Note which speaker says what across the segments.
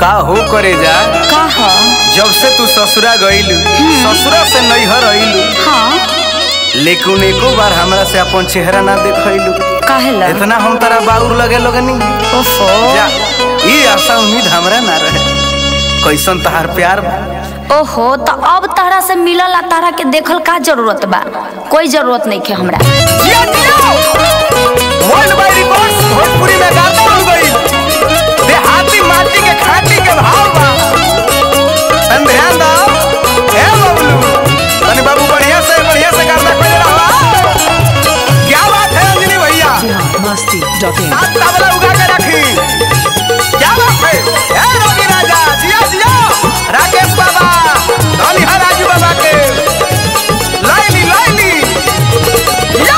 Speaker 1: का हो करे जा
Speaker 2: का ह
Speaker 1: जब से तू ससुरा गईलू ससुरा से नैहर अइलू
Speaker 2: हाँ
Speaker 1: लेकिन एको बार हमरा से अपन चेहरा ना देखैलू
Speaker 2: काहेला
Speaker 1: इतना हम तारा बाउर लगे लगनी
Speaker 2: ओफो
Speaker 1: जा ई आशा उम्मीद हमरा ना रहे कैसन तहार प्यार बा
Speaker 2: ओहो तो अब तारा से मिलल आ तारा के देखल का जरूरत बा कोई जरूरत नहीं के हमरा
Speaker 1: जिया जिया वर्ल्ड वाइड रिकॉर्ड्स भोजपुरी में गाता हो गई देहाती माटी के खाटी के भाव बा तन ध्यान दो ए बबलू तनी बाबू बढ़िया से बढ़िया से गाता खोज रहा क्या बात है अंजलि भैया
Speaker 3: masti.in
Speaker 1: सात तबला उगा के रखी क्या बात है ए रवि राजा जिया जिया राकेश बाबा धनी है राजू बाबा के लाइली लाइली या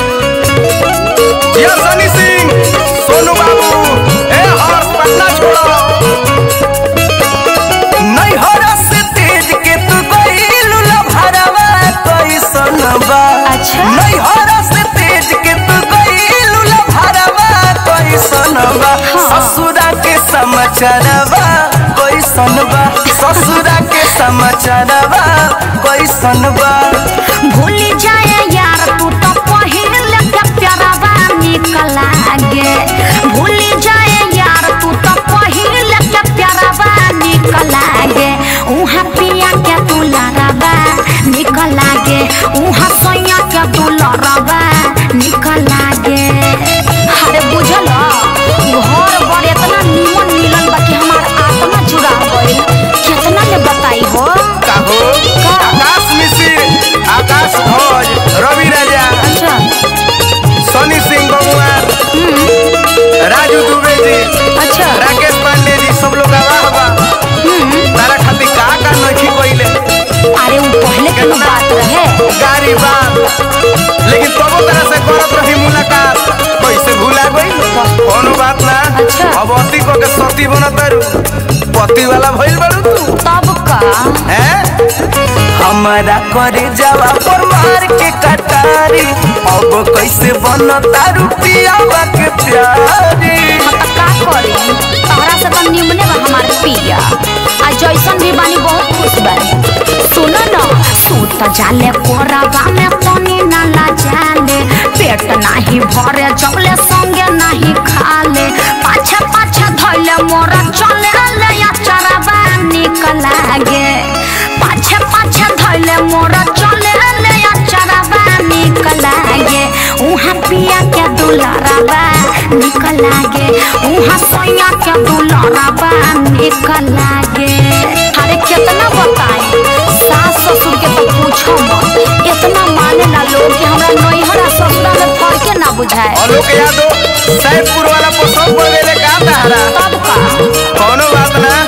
Speaker 1: या सनी सिंह सोनू बाबू ए हर्ष पटना छोड़ो नहीं हरस तेज के तू गइलू लभरवा कैसन बा
Speaker 2: अच्छा।
Speaker 1: नहीं हरस तेज के तू गइलू लभरवा कैसन बा ससुरा के समाचारवा कैसन बा ससुरा के समाचारवा कैसन बा
Speaker 2: भूल जाए यार तू तो पहिल के प्यारवा निकल लागे भूल जाए यार तू तो पहिल के प्यारवा निकल लागे उहाँ पिया के तू लड़बा निकल लागे उहाँ सोया के तू लड़बा निकल लागे अरे बुझल घर बड़ इतना निमन मिलल बा कि हमार आत्मा जुड़ा गइल कितना ले बताई हो
Speaker 1: काहो आकाश मिश्र आकाश भोज रवि राजा
Speaker 2: अच्छा
Speaker 1: सोनी सिंह बबुआ राजू दुबे जी
Speaker 2: अच्छा
Speaker 1: राकेश पांडे जी सब लोग आवा बा तारा खातिर का का नखी कोइले
Speaker 2: अरे वो पहले के ना बात रहे
Speaker 1: गारी बा लेकिन तबो तरह से करत रही मुलाकात कैसे भूला गई कोनो बात ना
Speaker 2: अच्छा।
Speaker 1: अब अति को के सती बनत तारू पति वाला भइल बारू तू
Speaker 2: तब का
Speaker 1: हैं हमारा करे जावा पर मार के कटारी अब कैसे बनता रुपियावा के प्यारी
Speaker 2: हम तो का करी तहरा से तो निमने बा हमार पिया आ जैसन भी बानी बहुत खुश बानी सुनो न सूत जाले कोराबा में तनी ना ला जाले पेट नाही भरे जबले संगे नाही खाले पाछे पाछे धइले मोरा चले ले या चराबा निकल लागे पाछे पाछे धइले मोरा चले ले या चराबा निकल लागे उहाँ पिया के दुलाराबा निकल लागे उहाँ सोया के दुलाराबा निकल लागे अरे कितना बताई सास ससुर के तो पूछो मत इतना माने ना लोग कि हमरा नैहर आ ससुरा में फर्के ना बुझाए
Speaker 1: आलोक यादव सैदपुर वाला पोसम पड़ गए का तहरा
Speaker 2: तब का
Speaker 1: कोनो बात ना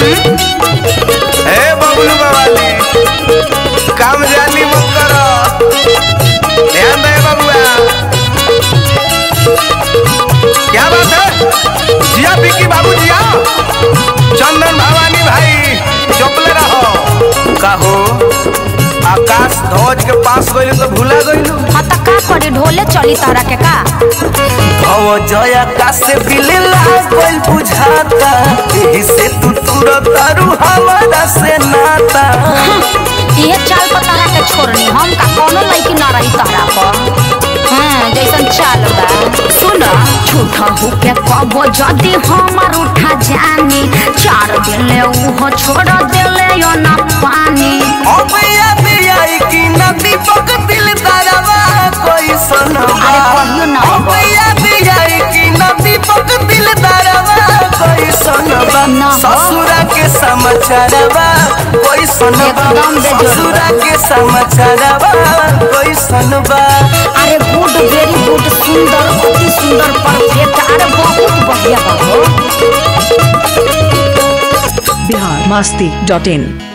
Speaker 1: ए बबलू बाबाली काम जानी मत करो ध्यान दे बबुआ क्या बात है जिया बिकी बाबू जिया चंदन भवानी भाई चुपले रहो कहो आकाश ध्वज के पास गइल तो भूला गइलू
Speaker 2: हाँ तो का करी ढोले चली तारा के का
Speaker 1: भव जय आकाश से बिले लागल बुझाता एही से तू तुरत तारू हमारा से नाता
Speaker 2: ये चाल पर तारा के छोड़नी हम का कोनो लड़की ना रही तारा पर हाँ जैसन चाल बा सुन झूठा होके कबो जदी हमार उठा जानी चार दिले उहो छोड़ दिले यो ना पानी
Speaker 1: अब याद आई कि नदी पक दिल तारावा कोई सनवा
Speaker 2: अरे कहियो ना
Speaker 1: अब याद आई कि नदी पक दिल तारावा कोई सनवा
Speaker 2: ना हो।
Speaker 1: ससुरा के समाचारवा कोई सनवा
Speaker 2: एकदम बेजोड़।
Speaker 1: ससुरा के समाचारवा कोई सनवा
Speaker 2: अरे गुड वेरी गुड सुंदर अति सुंदर परफेक्ट अरे बहुत बढ़िया बाबू
Speaker 3: biharmasti.in